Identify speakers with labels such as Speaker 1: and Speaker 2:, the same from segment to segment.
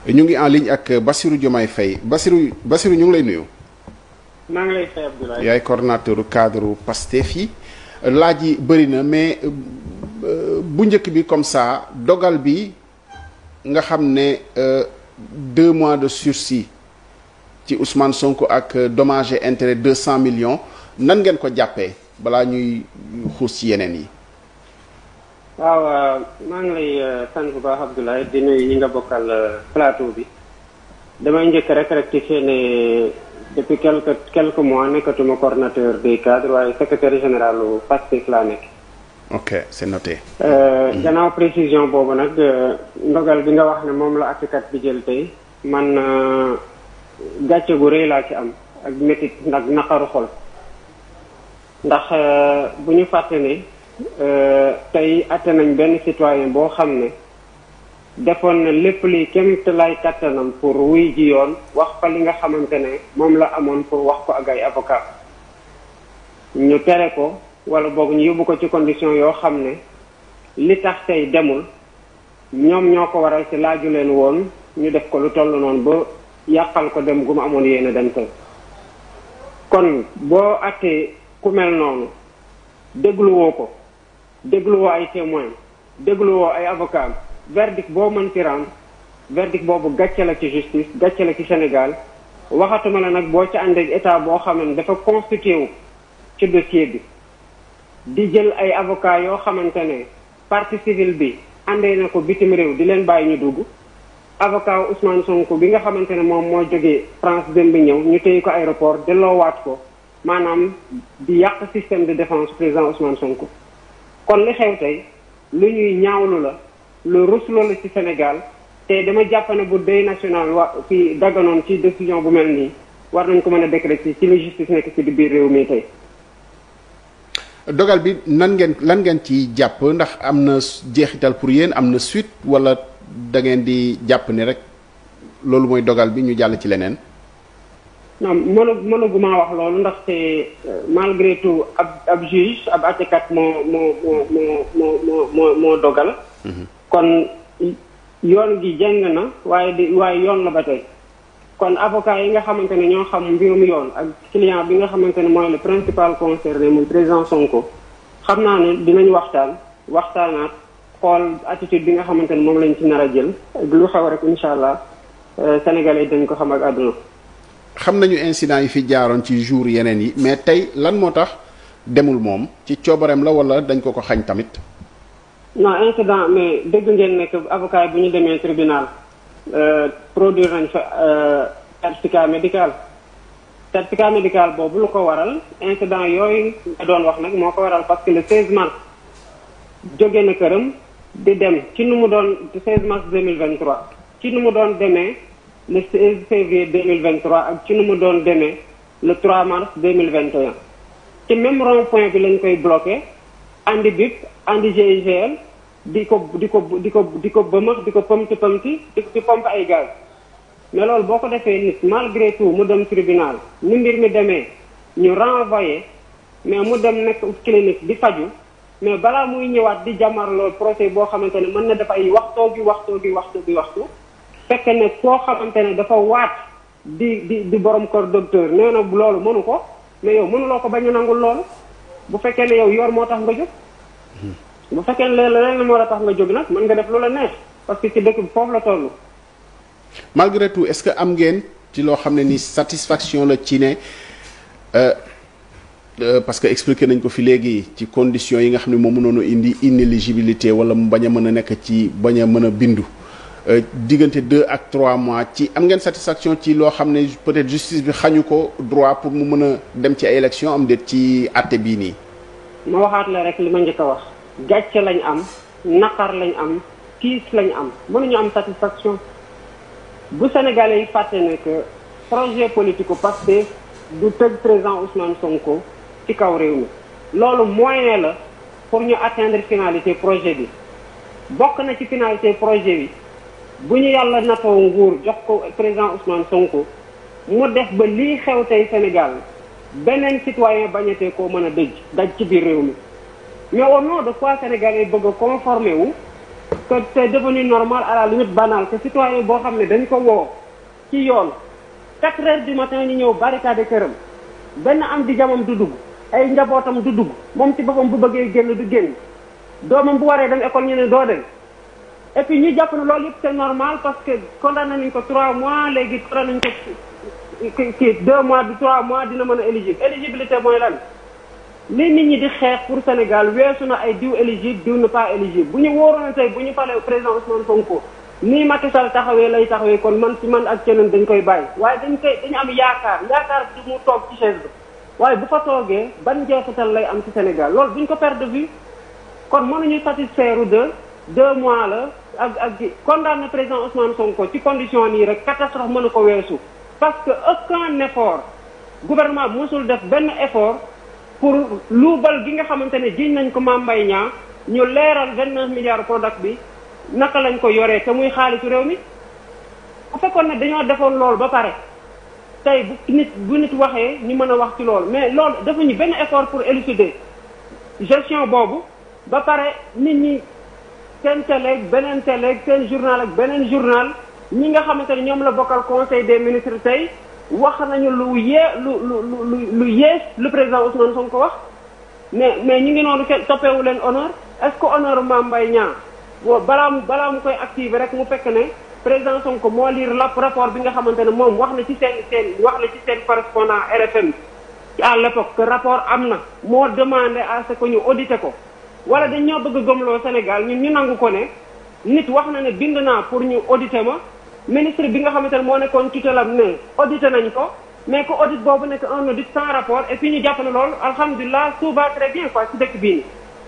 Speaker 1: ñu ngi en ligne ak Bassirou Diomaye Faye Bassirou Bassirou ñu ngi lay nuyu.
Speaker 2: maa ngi lay fay Abdoulaye.
Speaker 1: yaay coordonnateur cadre Pastef yi laaj yi bëri na mais bu njëkk bi comme ça dogal bi nga xam ne deux mois de sursis ci Ousmane Sonko ak dommage et intérêt deux cent millions nan ngeen ko jàppee balaa ñuy xuus ci yeneen yi.
Speaker 2: waaw maa ngi lay sant bu baax Abdoulaye di nuyu ñi nga bokkal plateau bi damay njëkk rek rectifier ne depuis quelques quelques mois nekkatuma coordonnateur des cadres waaye secrétaire général lu Pastef laa nekk.
Speaker 1: ok c'est noté.
Speaker 2: gannaaw précision boobu nag ndogal bi nga wax ne moom la àttekat bi jël tey man gàcce gu rëy laa ci am ak métit nag naqaru xol ndax bu ñu fàtte ne. tey atte nañ benn citoyen boo xam ne defoon na lépp li kem te lay kattanam pour wuy ji yoon wax fa li nga xamante ne moom la amoon pour wax ko ak ay avocat ñu tere ko wala boog ñu yóbbu ko ci condition yoo xam ne li tax tey demul ñoom ñoo ko waral ci laaju leen woon ñu def ko lu toll noonu ba yàqal ko dem gu mu amoon yéen a dem tey kon boo attee ku mel noonu dégluwoo ko dégluwoo ay témoins dégluwoo ay avocats verdict boo mën ci rendre verdict boobu gàcce la ci justice gàcce la ci Sénégal waxatuma la nag boo ci ànd ak état boo xam ne dafa constitué wu ci dossier bi di jël ay avocats yoo xamante ne partie civile bi àndee na ko bitim réew di leen bàyyi ñu dugg avocat Ousmane Sonko bi nga xamante ne moom moo jógee France dem bi ñëw ñu téye ko aéroport delloowaat ko maanaam di yàq système de défense président Ousmane Sonko. kon li xew tey lu ñuy ñaawlu la lu rusloo la ci Sénégal te dama jàpp ne bu deuil national wa ci dagganoon ci décision bu mel nii war nañ ko mën a décréter ci li justice nekk ci di biir réew mi tey.
Speaker 1: dogal bi nan ngeen lan ngeen ci jàpp ndax am na jeexital pour yéen am na suite wala da ngeen di jàpp ni rek loolu mooy dogal bi ñu jàll ci leneen.
Speaker 2: non mënu mënuguma wax loolu ndaxte malgré tout ab ab juge ab àttekat moo moo moo moo moo moo moo dogal. kon yoon gi jeng na waaye di waaye yoon la ba tey. kon avocat yi nga xamante ne ñoo xam mbirum yoon ak client bi nga xamante ne mooy le principal concerné muy président Sonko xam naa ne dinañ waxtaan waxtaanaat xool attitude bi nga xamante ne moom lañ ci nar a jël lu xew rek incha allah sénégalais dañ ko xam ak àdduna.
Speaker 1: xam nañu incident yi fi jaaroon ci jour yeneen yi mais tey lan moo tax demul moom ci coobareem la wala dañ ko ko xañ tamit.
Speaker 2: non incident mais dégg ngeen nekk avocat yi bu ñu demee tribunal produire nañ fa certificat médical. certificat médical boobu lu ko waral incident yooyu nga doon wax nag moo ko waral parce que le 16 mars jóge na këram di dem ci nu mu doon 16 mars 2023 ci nu mu doon demee. le 16 février 2023 ak ci nu mu doon demee le 3 mars 2021 ci même rond point bi lañ koy bloqué andi bip andi GIGN di ko di ko di ko di ko bëmax di ko pëmti pëmti di di pompe ay gaz mais loolu boo ko defee nit malgré tout mu dem tribunal ni mbir mi demee ñu renvoyé mais mu dem nekk clinique di faju mais balaa muy ñëwaat di jàmmarloo procès boo xamante ne mën na def ay waxtoo gi waxtoo gi waxtu gi waxtu fekk ne koo xamante ne dafa waat di di di borom kër docteur nee na loolu mënu ko mais yow mënuloo ko bañ a nangul loolu bu fekkee ne yow yor moo tax nga jóg. bu fekkee ne leneen moo la tax nga jóg nag mën nga def lu la neex parce que ci dëkk bi foofu la toll.
Speaker 1: malgré tout est-ce que am ngeen ci loo xam ne ni satisfaction la ci ne parce que expliqué nañ ko fi léegi ci conditions yi nga xam ne moo mënoon a indi inéligibilité wala mu bañ a mën a nekk ci bañ a mën a bindu. diggante deux ak trois mois ci am ngeen satisfaction ci loo xam ne peut-être justice bi xañu ko droit pour mu mën a dem ci ay élection am déet ci àtte bii nii.
Speaker 2: ma waxaat la rek li ma njëkk a wax. gàcce lañ am naqar lañ am tiis lañ am mënuñu am satisfaction bu Sénégalais yi fàtte ne que projet politique Pastef du tëj président Ousmane Sonko ci kaw réew mi. loolu moyen la pour ñu atteindre finalité projet bi bokk na ci finalité projet bi. bu ñu yàlla natoo nguur jox ko président Ousmane Sonko mu def ba lii xew tey Sénégal beneen citoyen bañatee koo mën a dëj daj ci biir réew mi mais au nom de quoi sénégalais bëgg a conformer wu que c'est devenu normal à la limite banal que citoyen boo xam ne dañ ko woo ci yoon quatre heures du matin ñu ñëw barricade këram benn am di jamam du dugg ay njabootam du dugg moom ci boppam bu bëggee génn du génn doomam bu waree dem école ñu ne doo dem et puis ñu jàpp ne loolu yëpp c'est normal parce que condamné nañ ko trois mois léegi condamné nañ ko kii deux mois du trois mois dina mën a éligible éligibilité mooy lan li nit ñi di xeex pour Sénégal weesu na ay diw éligible diw ne pas éligible bu ñu wóoroon tey bu ñu falee président Ousmane Sonko nii Macky Sall taxawee lay taxawee kon man ci man ak keneen dañ koy bàyyi waaye dañ koy dañu am yaakaar yaakaar du mu toog ci chaise bi waaye bu fa toogee ban njeexital lay am ci Sénégal loolu duñ ko perdre de vue kon mënuñu satisfaire de deux mois la ak ak condamné président Ousmane Sonko ci condition nii rek catastrophe mënu ko weesu parce que aucun effort gouvernement bi mosul def benn effort pour luubal gi nga xamante ne jiñ nañ ko Mame Mbaye Niang ñu leeral vingt neuf milliards product bi naka lañ ko yoree te muy xaalisu réew mi bu fekkoon ne dañoo defoon loolu ba pare tey bu nit bu nit waxee ñu mën a wax ci loolu mais loolu defuñu benn effort pour élucider gestion boobu ba pare nit ñi seen télé ak beneen télé ak seen journal ak beneen journal ñi nga xamante ne ñoom la bokkal conseil des ministres tey wax nañu lu yee lu lu lu lu yées lu président Ousmane Sonko wax mais mais ñu ngi noonu kenn toppeewu leen honneur est-ce que honneur Mame Mbaye Niang bo balaa mu balaa mu koy activer rek mu fekk ne président Sonko moo lire la rapport bi nga xamante ne moom wax na ci seen seen wax na ci seen correspondant RFM à l'époque que rapport am na moo demandé à ce que ñu audité ko wala dañ ñoo bëgg gëmloo Sénégal ñun ñu nangu ko ne nit wax na ne bind naa pour ñu auditer ma ministre bi nga xamante ne moo nekkoon tutelam ne audité nañ ko mais que audit boobu nekk un audit sans rapport et puis ñu jàpp ne loolu alhamdulilah tout va très bien quoi ci dëkk bii nii.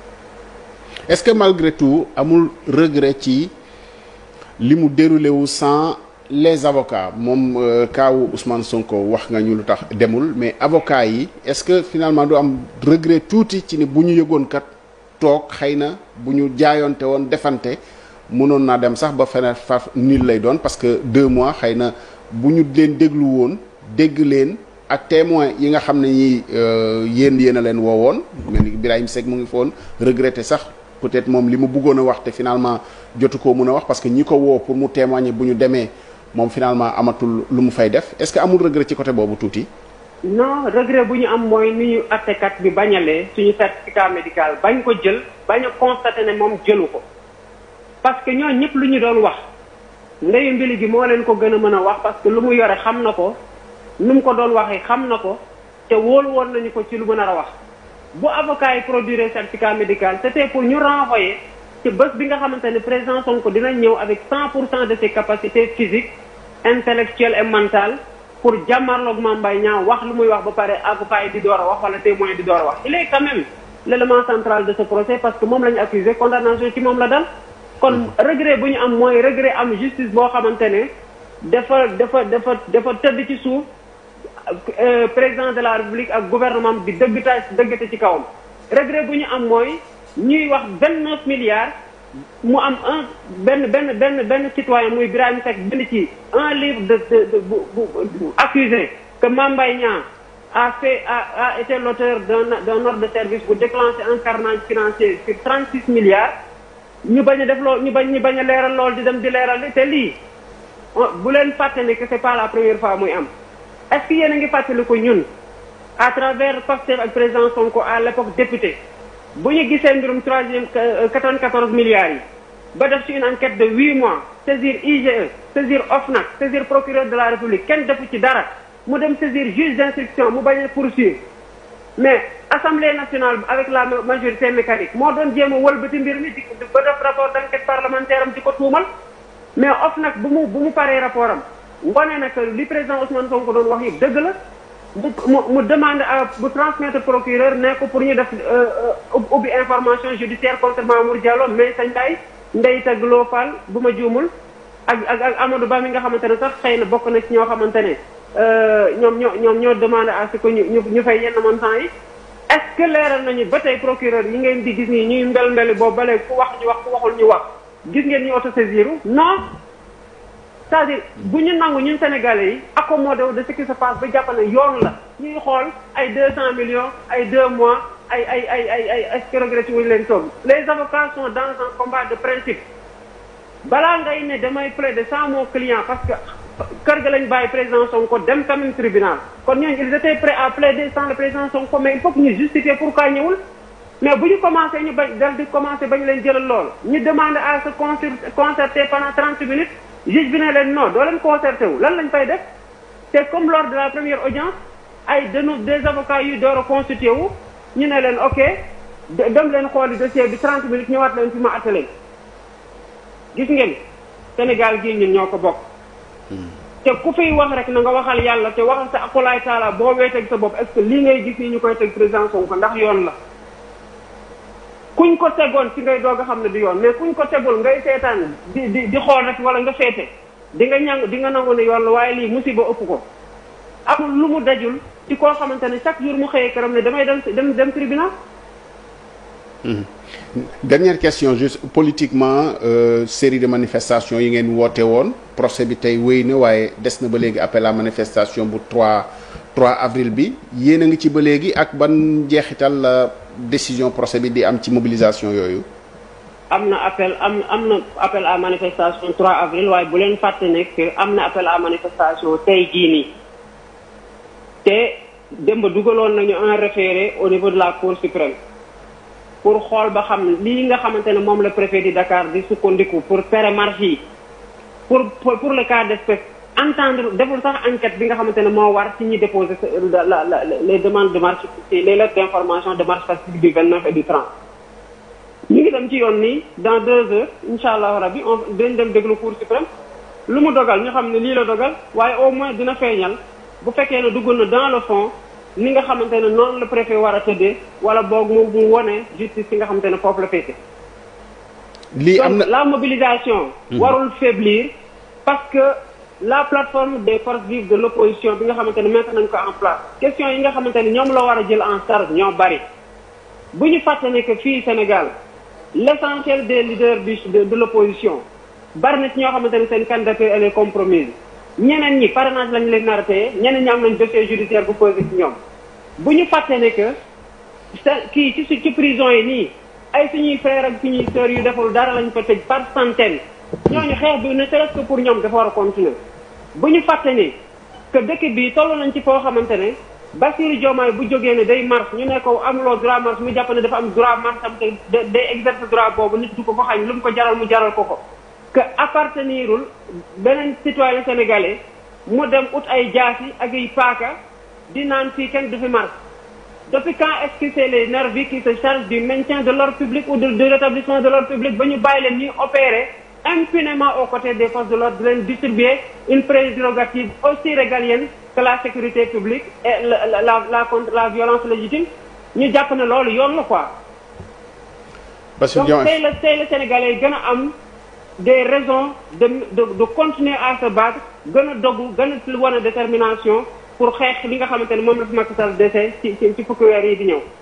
Speaker 1: est-ce que malgré tout amul regret ci li mu déroulé wu sans les avocats moom kaawu Ousmane Sonko wax nga ñu lu tax demul mais avocats yi est-ce que finalement du am regret tuuti ci ni bu ñu yëgoon kat toog xëy na bu ñu jaayoonte woon defante mënoon naa dem sax ba feneen fa nil lay doon parce que deux mois xëy na bu ñu leen déglu woon dégg leen ak témoin yi nga xam ne ñi yéen yéen a leen woowoon mel ni Birahim Seck mu ngi foon regretter sax peut-être moom li mu bëggoon a wax te finalement jotu koo mën a wax parce que ñi ko woo pour mu témoigner bu ñu demee moom finalement amatul lu mu fay def est-ce que amul regret ci côté boobu tuuti.
Speaker 2: non regret bu ñu am mooy ni ñu attekat bi bañalee suñu certificat médical bañ ko jël bañ a constaté ne moom jëlu ko parce que ñoo ñëpp lu ñu doon wax ndeyu mbili gi moo leen ko gën a mën a wax parce que lu mu yore xam na ko nu mu ko doon waxee xam na ko te wóolu woon nañu ko ci lu mën a wax bu avocat yi produire certificat médical c'était pour ñu renvoyer ci bés bi nga xamante ne président Sonko dina ñëw avec 100 pour cent de ses capacités physiques intellectuelles et mentales pour jàmmarloog Mame Mbaye Niang wax lu muy wax ba pare avocat yi di door a wax wala témoin di door a wax il est quand même l'élément central de ce procès parce que moom la ñu accusé condamnation ci moom la dal kon regret bu ñu am mooy regret am justice boo xamante ne dafa dafa dafa dafa tëdd ci suuf président de la république ak gouvernement bi dëggta dëggate ci kawam regret bu ñu am mooy ñuy wax vingt neuf milliards mu am un benn benn benn benn citoyen muy Birahim Seck bind ci un livre de de de bu bu accusé que Mame Mbaye Niang a fait a a été l'auteur d'un d'un ordre de service pour déclencher un carnage financier sur trente six milliards ñu bañ a def loolu ñu bañ ñu bañ a leeral loolu di dem di leeral te lii bu leen fàtte ne que c'est pas la première fois muy am est-ce que yéen a ngi fàttali ko ñun à travers Pastef ak président Sonko à l'époque député bu ñu gisee mbirum troisième quatre-vingt-quatorze milliards yi ba def ci une enquête de huit mois saisir IGE saisir OFNAC saisir procureur de la République kenn defu ci dara mu dem saisir juge d'instruction mu bañ a poursuivre mais Assemblée nationale avec la majorité mécanique moo doon jéem a wëlbati mbir mi di ba def rapport d'enquête parlementaire am di ko tuumal mais OFNAC bu mu bu mu paree rapport am wane na que li président Ousmane Sonko doon wax yëpp dëgg la mu mu demande à bu transmettre procureur ne ko pour ñu def ubbi information judiciaire contre Mamour Diallo mais sa Ndiaye Ndeye Tag Lo Fall bu ma juumul ak ak ak Amadou Ba mi nga xamante ne sax xëy na bokk na ci ñoo xamante ne ñoom ñoo ñoom ñoo demandé à ce que ñu ñu ñu fay yenn montant yi est-ce que leeral nañu ba tey procureur yi ngeen di gis nii ñuy mbel mbeli boobu ba léegi ku wax ñu wax ku waxul ñu wax gis ngeen ñu autosaisir non c'est-à-dire bu ñu nangu ñun sénégalais yi accommodé wu de ce qui se passe ba jàpp ne yoon la ñuy xool ay deux cent millions ay deux mois ay ay ay ay ay est-ce que regretté wuñu leen toog les avocats sont dans un combat de principe balaa ngay ne damay plaider sans mon client parce que kër ga lañ bàyyi président Sonko dem quand même tribunal kon ñooñu ils étaient prêts à plaider sans le président Sonko mais il faut que ñu justifier pourquoi ñëwul mais bu ñu commencé ñu bañ dal di commencé bañ leen jëlal lool ñu demande à se concerter pendant 30 minutes juge bi ne leen non doo leen concerté wu lan lañ fay def c'est comme lors de la première audience ay denu des avocats yu door a constitué wu ñu ne leen ok dem leen xooli dossier bi 30 minutes ñëwaat leen fi ma attelé gis ngeen Sénégal gii ñun ñoo ko bokk te ku fiy wax rek na nga waxal yàlla te waxal sa akulaay taala boo weeteeg sa bopp est-ce que lii ngay gis nii ñu koy teg président Sonko ndax yoon la kuñ ko tegoon ci ngay doog a xam ne du yoon mais kuñ ko tegul ngay seetaan di di di xool rek wala nga feete di nga ñang di nga nangu ne yoon la waaye lii musiba ëpp ko amul lu mu dajul ci koo xamante ne chaque jour mu xëyee këram ne damay dem dem dem tribunal
Speaker 1: dernière question juste politiquement euh, série de manifestations yi ngeen woote woon procès bi tey wéy na waaye des na ba léegi appel à manifestation bu 3 3 avril bi yéen a ngi ci ba léegi ak ban jeexital la décision procès bi di am ci mobilisation yooyu.
Speaker 2: am na appel am am na appel à manifestation 3 avril waaye bu leen fàtte nekk am na appel à manifestation tey jii nii te démb dugaloon nañu un référé au niveau de la cour suprême. pour xool ba xam lii nga xamante ne moom la préfet di Dakar di sukkandiku pour tere marche yi pour pour le cas d'espèce entendre deful sax enquête bi nga xamante ne moo war ci ñi déposer la la les demandes de marche les lettres d'information de marche pacifique du 29 et du 30. ñu ngi dem ci yoon nii dans deux heures incha allah rabi on dañ dem déglu cour suprême lu mu dogal ñu xam ne lii la dogal waaye au moins dina feeñal bu fekkee ne dugg na dans le fond. ni nga xamante ne noonu la préfet war a tëddee wala boog mu mu wone justice fi nga xamante ne foofu la féete.
Speaker 1: lii am na
Speaker 2: la mobilisation. warul faiblir parce que la plateforme des forces vives de l'opposition bi nga xamante ne mettre nañ ko en place. question yi nga xamante ne ñoom la war a jël en charge ñoo bari bu ñu fàtte ne que fii Sénégal l'essentiel des leaders du de de l'opposition bari na ci ñoo xamante ne seen candidature elle est compromise. ñeneen ñi parrainage lañ leen nar a téye ñeneen ñi am nañ dossier judiciaire bu posé ci ñoom bu ñu fàtte ne que sa kii ci ci prison yi nii ay suñuy frères ak suñuy sœurs yu deful dara lañ fa tëj par centaine ñooñu xeex bi ne serait-ce que pour ñoom dafa war a continuer bu ñu fàtte ne que dëkk bi toll nañ ci foo xamante ne Bassirou Diomaye bu jógee ne day marche ñu ne ko amuloo droit marche mu jàpp ne dafa am droit marche am te day exercer droit boobu nit du ko ko xañ lu mu ko jaral mu jaral ko ko que appartenirul beneen citoyen sénégalais mu dem ut ay jaasi ak ay paaka di naan fii kenn du fi marche depuis quand est-ce que c'est les nervis qui se chargent du maintien de l'ordre public ou de, de rétablissement de l'ordre public ba ñu bàyyi leen ñuy opérer impunément aux côtés des forces de l'ordre di leen distribuer une prérogative aussi régalienne que la sécurité publique et la la la la contre la violence légitime ñu jàpp ne loolu yoon la quoi.
Speaker 1: Bassirou
Speaker 2: donc
Speaker 1: Diomaye
Speaker 2: tey la tey la sénégalais gën a am. des raisons de de de continuer à se battre gën a dogu gën a wane détermination pour xeex li nga xamante ne moom la fi Macky Sall dese ci ci ci fukki weer yi di ñëw.